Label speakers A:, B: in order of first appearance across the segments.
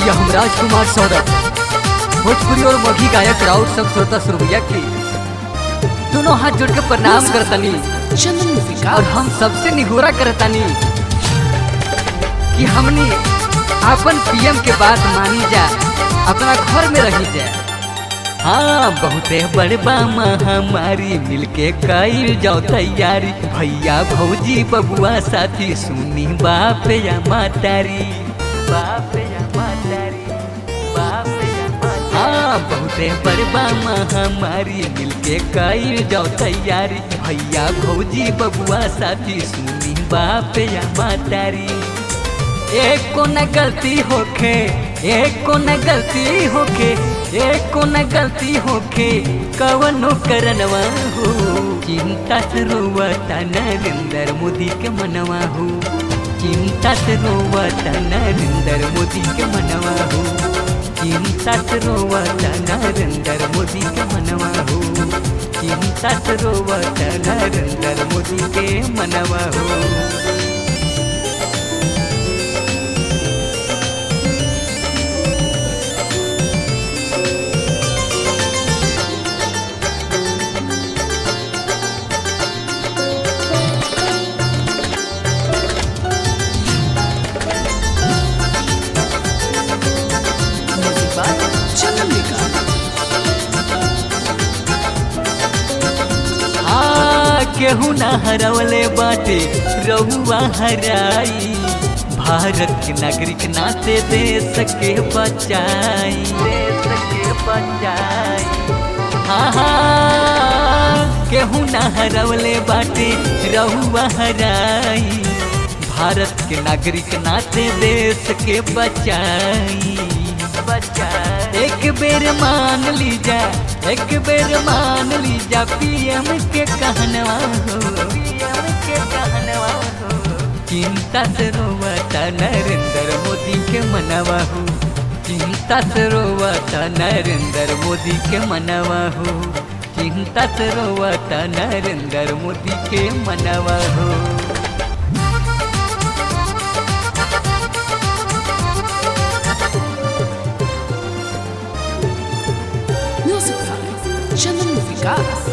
A: भैया हम राजकुमार सौरभ भोजपुरी और मघी गायक राउत सब श्रोता सुरभैया के दोनों हाथ जोड़ के प्रणाम करतनी
B: चंदन मूवी
A: और हम सबसे निहोरा करतनी कि हमनी अपन पीएम के बात मानी जा अपना घर में रही जा हाँ बहुते बड़बा महामारी मिलके कईल जाओ तैयारी भैया भौजी बबुआ साथी सुनी बाप या मातारी बाप या मातारी बाप या मातारी हाँ बहुते बड़बा महामारी मिलके कईल जाओ तैयारी भैया भौजी बबुआ साथी सुनी बाप या मातारी एक को न गलती होखे एक को न गलती होखे एक को न गलती होखे कवनो करनवा हो चिंता से रोवता नरेंद्र मोदी के मनवा हो चिंता से रोवता नरेंद्र मोदी के मनवा हो चिंता से रोवता नरेंद्र मोदी के मनवा हो चिंता से रोवता नरेंद्र मोदी के मनवा हो
B: चंदन
A: आ केहू ना हरवले बाटे रहुआ हराई भारत के नागरिक नाते देश के बचाई देश के बचाई हाँ हाँ केहू ना हरवले बाटे रहुआ हराई भारत के नागरिक नाते देश के बचाई बचाई एक बेर मान लीजा एक बेर मान लीजा पीएम के कहनवा हो पीएम के कहनवा हो चिंता से रोवता नरेंद्र मोदी के मनवा हो चिंता से रोवता नरेंद्र मोदी के मनवा हो चिंता से रोवता नरेंद्र मोदी के मनवा हो
B: music by Chandan Vikas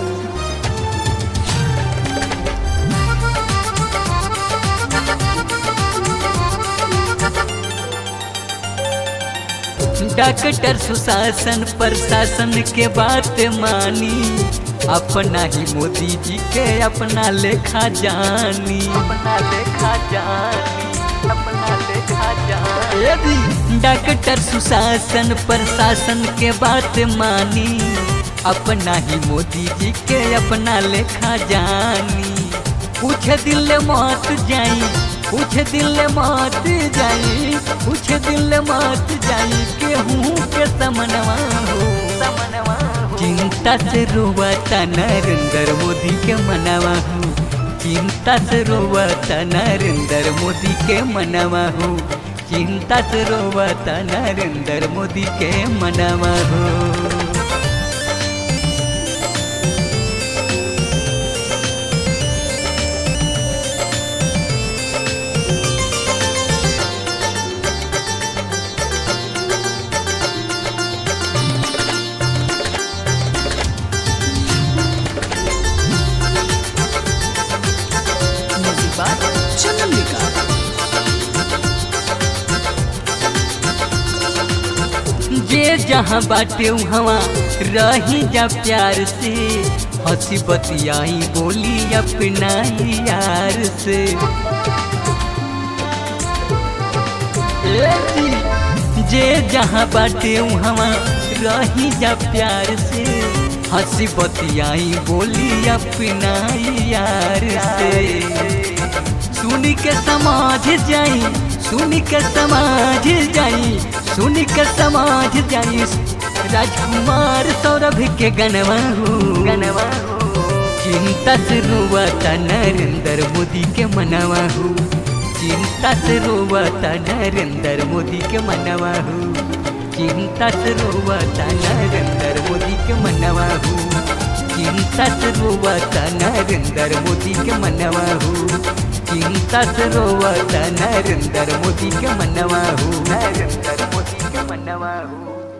A: doctor सुशासन प्रशासन के बात मानी अपना ही मोदी जी के अपना लेखा जानी अपना लेखा जानी अपना लेखा जानी डॉक्टर सुशासन प्रशासन के बात मानी अपना ही मोदी जी के अपना लेखा जानी पूछ दिल मत जाई पूछ दिल मत जाई पूछ दिल मत जाई केहू के समनवा हो समनवा हो चिंता से रोवता नरेंद्र मोदी के मनवा हो चिंता से रोवता नरेंद्र मोदी के मनवा हो चिंता से रोवता नरेंद्र मोदी के मनवा हो
B: म्यूजिक बाय चंदन विकास
A: जे जहाँ बाटे वहाँ रही जा प्यार से हंसी बतियाई बोली अपना ही यार से ए जी, जे जहाँ बाटे वहाँ रही जा प्यार से हंसी बतियाई बोली अपना ही यार से सुन के समाज जाई सुन के समाज जाई सुन के समाज जाई राजकुमार सौरभ के गनवा हो गनवा हो चिंता से रोवता नरेंद्र मोदी के मनवा हो चिंता से रोवता नरेंद्र मोदी के मनवा हो चिंता से रोवता नरेंद्र मोदी के मनवा हो चिंता से रोवता नरेंद्र मोदी के मनवा हो चिंता से रोवता नरेंद्र मोदी के मनवा हो नरेंद्र मोदी नवा हो